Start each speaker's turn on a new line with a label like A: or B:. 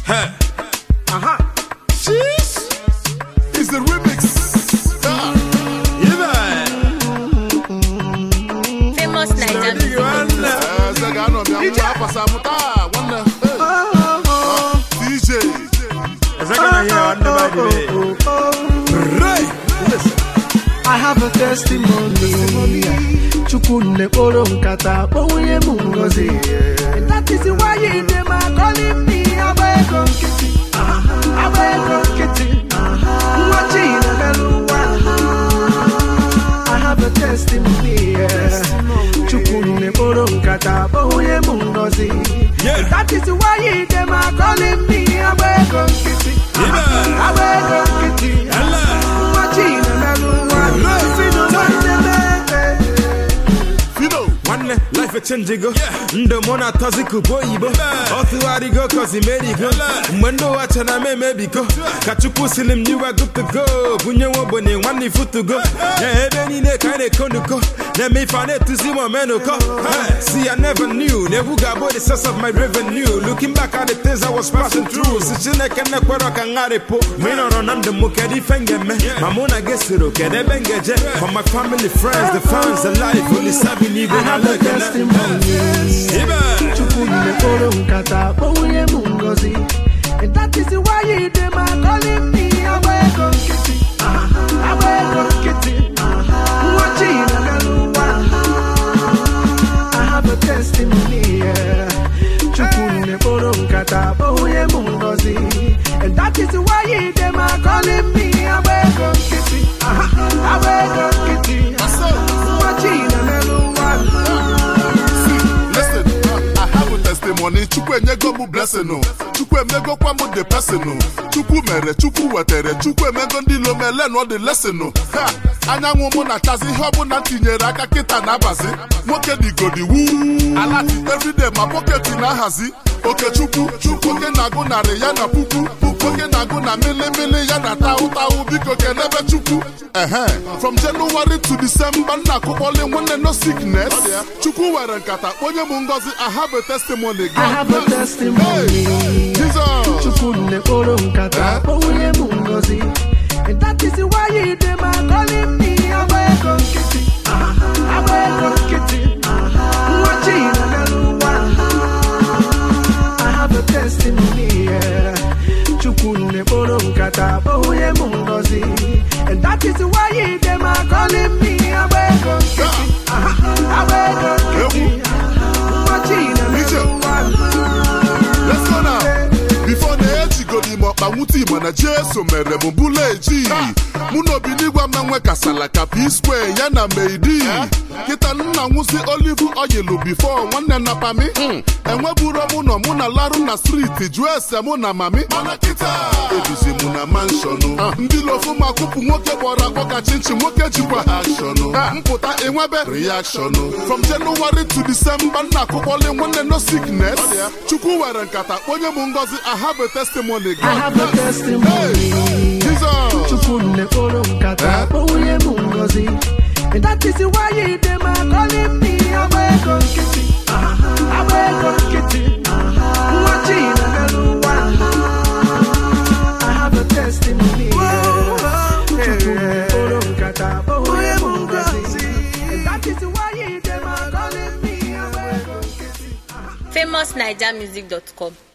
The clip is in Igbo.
A: Hey.
B: Aha.
A: Sheesh.
B: It's the remix. Ah.
A: Yeah.
C: Famous Naija
A: Ready,
C: music.
A: one.
B: Eh, sɛ ga nɔ bia mo apasa mo taa wɔnɛ. Ah, DJ.
A: Is that gonna hear one by the way? Right.
D: I have a testimony. Chukwunne kporo nkata kpọnwụnye m ngozi. And that is why you dey my calling me agba ego nkịtị. Agba ego nkịtị. Nwa Chinemelụ nwa. I have a testimony. Chukwunne kporo nkata kpọnwụnye m ngozi.
A: Yeah.
D: And that is why you dey my calling me agba ego nkịtị.
A: Yeah.
D: Agba ego nkịtị.
A: Allah.
D: Nwa Chinemelụ nwa. Fido nwanne m, eh, eh.
B: Fido.
A: nwanne life echenjigo ndụ mụ na atọzi kubo oyibo ọ tụgharịgo kozi merigo mgbe ndị ụwa chara m emebigo ka chukwu sili m nyiwa gutugo bunye nwa ogbenye nwanne ifutugo ya ebe niile ka anyị na-ekonuko na-eme ife a na-etuzi m omenuko Hey, see I never knew na egwu ga-abụ the source of my revenue looking back at the things I was passing through si chineke na-ekwere ka ngharịpụ ma ị nọrọ na ndụ m kedu ife m ga-eme ma mụ na gị soro kedu ebe m ga-eje for my family friends the fans the life olisabi n'igwe
D: I
A: na
D: have a
A: lekene
D: testimony.
A: Ibe.
D: Chukwunne kporo nkata kpọnwụnye m ngozi. And that is why you dey my calling me agba ego nkịtị. Agba ego nkịtị. Nwa Chinemelụ nwa. I have a testimony. yeah. Chukwunne kporo nkata kpọnwụnye m ngozi. And that is why you dey my calling me agba ego nkịtị. Agba ego nkịtị.
B: So,
D: Nwa Chinemelụ nwa.
B: listen, uh, I have a testimony. Chukwu enyego m blessing o. Chukwu emegokwa m the person o. Chukwu mere, Chukwu wetere, Chukwu emego ndị ilo m ele nọ the lesson o. Ha! Anyanwụ mụ na-achazi ihe ọbụla m tinyere aka kịta na-abazi. Nwoke digodi wuu. Alati everyday ma pocket na-ahazi. Okechukwu, Chukwu oke na-agụ narị ya na puku. Puku oke na-agụ na milimili ya na taụ taụ biko kelebe Chukwu. Ehe. From January to December nna akụkpọli nwanne no sickness. Chukwu were nkata onye m ngozi I have a testimony.
D: I have a testimony.
B: Hey, Jesus.
D: Chukwunne kporo nkata kpọnwụnye m ngozi. And that is why you dey my calling me agba ego nkịtị. Agba ego nkịtị. Nwa Chinemelụ nwa. I have a testimony. yeah. Chukwunne kporo nkata kpọnwụnye m ngozi. And that is why you dey my calling me agba ego nkịtị. Agba ego nkịtị. Nwa Chinemelụ nwa.
B: Let's go now. Before na ejigodi m ọkpa nwute igbo na jeso mere m bụla eji mụ na obinigwa m nwe kasala ka p square ya na meidi kịta nna nwụsị olive oil before nwanne na pami enweburo mụ nọ mụ na larụ na striti jụọ ese mụ na mami mana kịta eduzi mụ na manshọnụ ndị lofu ma kụpụ nwoke kpọrọ akpọ ka chinchin nwoke jikwa akshọnụ mpụta enwebe reakshọnụ from January to December nna akụkpọli nwanne no sickness chukwu were nkata onye m ngozi I have a testimony
D: I have a testimony.
B: Jesus
D: Chukwunne kporo nkata kpọnwụnye m ngozi. And that is why you dey my calling me agba ego nkịtị. Agba ego nkịtị. Nwa Chinemelụ nwa. I have a testimony. Chukwunne kporo nkata kpọnwụnye m ngozi. And that is why you dey my calling me agba ego nkịtị.
C: famousnigermusic.com